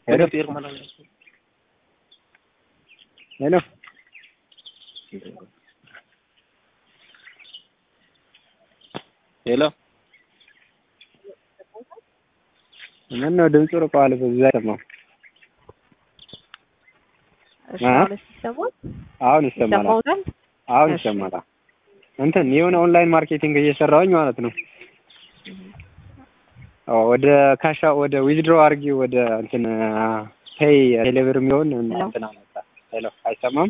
ሄሎ ሄሎ ሄሎ ምን ነው ድምፁ ርቀዋል። በዛ ሰማሁ። እሺ አ? አሁን ሲሰማል አሁን ይሰማል። ይሰማውታል። አሁን እሺ። ይሰማል። እንትን የሆነ ኦንላይን ማርኬቲንግ እየሰራሁኝ ማለት ነው። አዎ ወደ ካሻ ወደ ዊዝድሮ አድርጊ ወደ እንትን ፔይ ቴሌብር የሚሆን እንትን አመጣ። ሄሎ አይሰማም?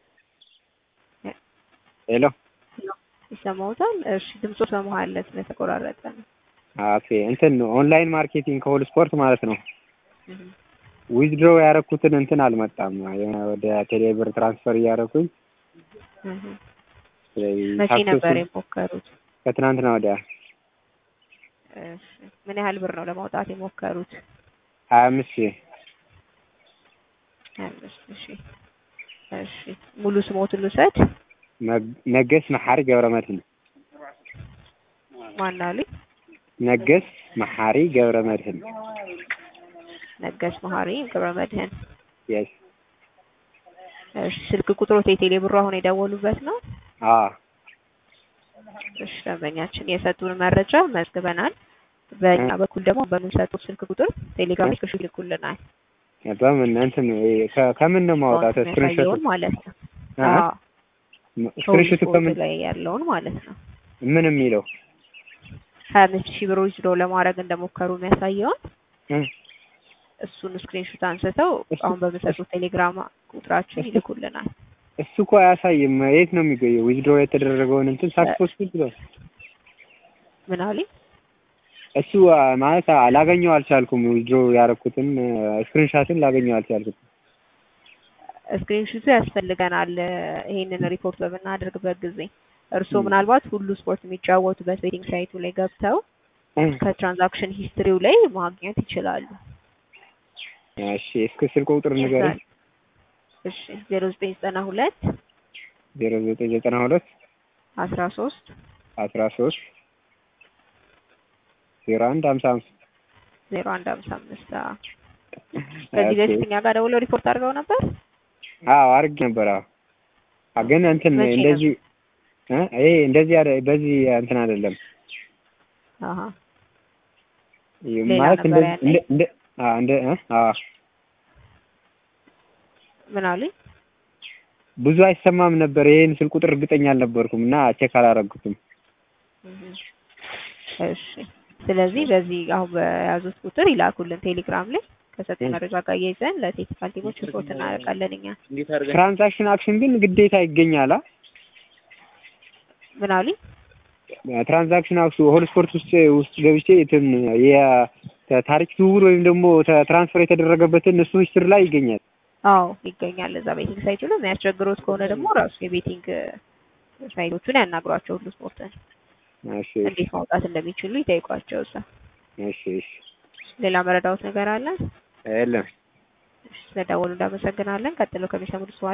ሄሎ ይሰማውታል። እሺ ድምፁ በመሀል ላይ ስለተቆራረጠ ነው። ኦኬ እንትን ኦንላይን ማርኬቲንግ ከሆል ስፖርት ማለት ነው። እህ። ዊዝድሮ ያደረኩትን እንትን አልመጣም። የሆነ ወደ ቴሌብር ትራንስፈር እያደረኩኝ እህ። ስለዚህ መቼ ሳክሰሱ ነበር የሞከሩት? ከትናንትና ወዲያ እሺ ምን ያህል ብር ነው ለማውጣት የሞከሩት? ሀያ አምስት ሺህ አምስት ሺህ እሺ ሙሉ ስሞትን ልውሰድ። ነግ- ነገስ መሐሪ ገብረ መድህን ማን አሉኝ? ነገስ መሐሪ ገብረ መድህን ነገስ መሀሪ ገብረ መድህን። የስ እሺ ስልክ ቁጥሮት የቴሌ ብሩ አሁን የደወሉበት ነው? አ እሺ ደንበኛችን የሰጡን መረጃ መዝግበናል። በእኛ በኩል ደግሞ በምንሰጡት ስልክ ቁጥር ቴሌግራም ላይ ስክሪንሾት ይልኩልናል። በምን እንትን ከ- ከምን ነው ማውጣት ስክሪንሾት የሚያሳየውን ማለት ነው። አ? አዎ ስክሪንሾት ፎቶ ከምን ላይ ያለውን ማለት ነው። ምን የሚለው ሀያ አምስት ሺህ ብር ዊዝድሮ ለማድረግ እንደሞከሩ የሚያሳየውን እ? እሱን ስክሪንሾት አንስተው እሱ- አሁን በምሰጡት ቴሌግራም ቁጥራችን እሱ- ይልኩልናል። እሱ እኮ አያሳይም። የት ነው የሚገኘው? ዊዝድሮ የተደረገውን እንትን ሳክሰስፉል ብሎ ምን አሉኝ? እሱ አ፣ ማለት አ- ላገኘው አልቻልኩም። ዊዝድሮ ያደረኩትን ስክሪንሻትን ላገኘው አልቻልኩም። ስክሪንሾቱ ያስፈልገናል ይሄንን ሪፖርት በምናደርግበት ጊዜ እርስዎ ም። ምናልባት ሁሉ ስፖርት የሚጫወቱበት ቤቲንግ ሳይቱ ላይ ገብተው እ? ከትራንዛክሽን ሂስትሪው ላይ ማግኘት ይችላሉ። እሺ እስከ ስልክ ቁጥር ንገረኝ። እሺ ዜሮ ዘጠኝ ዘጠና ሁለት ዜሮ ዘጠኝ ዘጠና ሁለት አስራ ሶስት አስራ ሶስት ዜሮ አንድ ሀምሳ አምስት ዜሮ አንድ ሀምሳ አምስት ከዚህ በፊት እኛ ጋር ደውለው ሪፖርት አድርገው ነበር። አዎ አድርጌ ነበር። አዎ አ፣ ግን እንትን መቼ እንደዚህ እ? ይሄ እንደዚህ አደ- በዚህ እንትን አይደለም አሀ ይሄ ሌላ ማለት ነበር እንደዚህ ያኔ? እንደ እንደ አ እንደ እ? አዎ ምን አሉኝ? ብዙ አይሰማም ነበር። ይሄን ስልክ ቁጥር እርግጠኛ አልነበርኩም እና ቼክ አላረግኩትም። እህ። እሺ ስለዚህ በዚህ አሁን በያዙት ቁጥር ይላኩልን ቴሌግራም ላይ ከሰጡን መረጃ ጋር እያይዘን ለቴክኒካል ቲሞች ሪፖርት እናደርጋለን እኛ። እንዴት አድርገን ትራንዛክሽን አክሽን ግን ግዴታ ይገኛል። አ? ምን አሉኝ? ትራንዛክሽን አክሽን ሆል ስፖርት ውስጥ ውስጥ ገብቼ እንትን የታሪክ ዝውውር ወይም ደግሞ ተ- ትራንስፈር የተደረገበትን እሱ ሂስትሪ ላይ ይገኛል። አዎ ይገኛል እዛ ቤቲንግ ሳይቱ ላይ። የሚያስቸግሮት ከሆነ ደግሞ ራሱ የቤቲንግ ሳይቶቹን ያናግሯቸው ሁሉ ስፖርትን እሺ እንዴት ማውጣት እንደሚችሉ ይጠይቋቸው እዛ። እሺ እሺ ሌላ መረዳዎት ነገር አለ? የለም ስለደወሉ እንዳመሰግናለን። ቀጥሎ ከሚሰሙት በኋላ